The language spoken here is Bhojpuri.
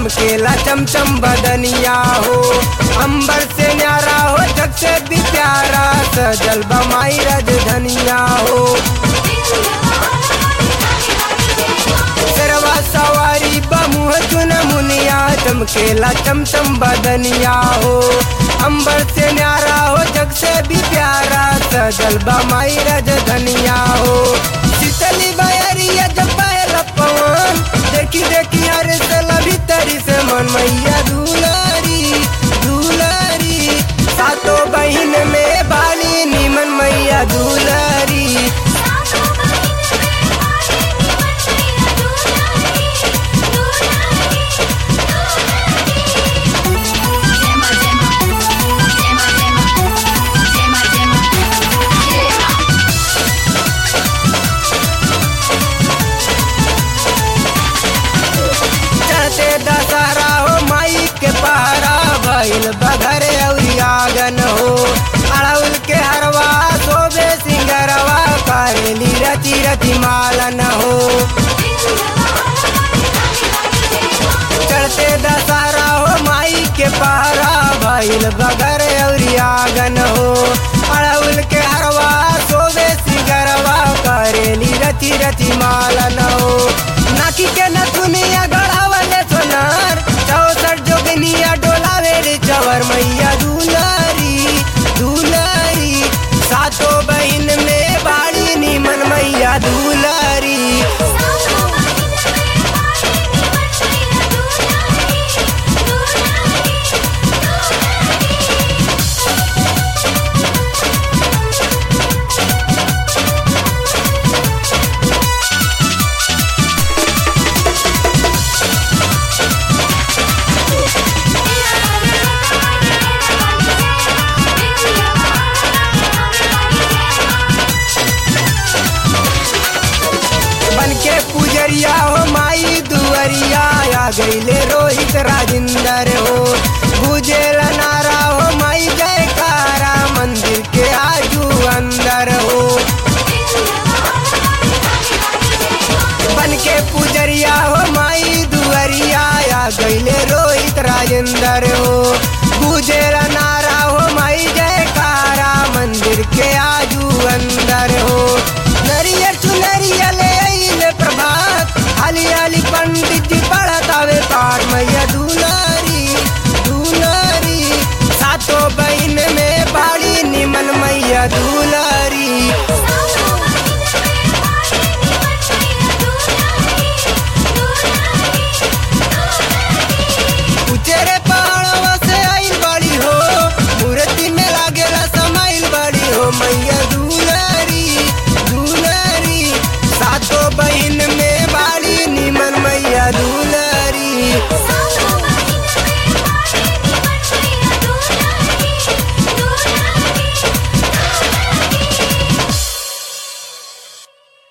चमकेला चमचम बदनिया हो अंबर से न्यारा हो जग से भी प्यारा सजल बमाई रज धनिया हो सरवा सवारी बमुह चुन मुनिया चमकेला चमचम बदनिया हो अंबर से न्यारा हो जग से भी प्यारा सजल बमाई रज धनिया हो शीतली बयरिया जब पहला पवन देखी देखी हर सला भीतरी से मन मैया दुलारी दुलारी सातों बहिन में बाली निमन मैया दुलारी चढ़ते दशहरा हो माई के पहरा भइल बघरे अउरी आगन हो अड़उल के हरवा शोभे सिंगरवा करेली रति रति मालन हो चढ़ते दशहरा हो माई के पहरा भइल बघरे अउरी आगन हो अड़उल के हरवा शोभे सिंगरवा करेली रति रति मालन हो नाकी के नथुनिया गढ़ावले सोनार चौसठ जोगनिया डोलावे रे चवर मैया दुलारी दुलारी सातों बहिन में बाड़ी निमन मैया दुलारी बन के पुजरिया हो माई दुअरिया आ गईले रोहित राजिंदर हो गुजेल नारा हो माई जयकारा मंदिर के आजू अंदर हो बन के पुजरिया हो माई दुअरिया आ गईले रोहित राजेंद्र हो गुजेल नारा हो माई जयकारा मंदिर के आजू अंदर हो नरियर चुनरिया ले आइले प्रभात हाली हाली पंडित जी पढ़तावे पाठ मैया दू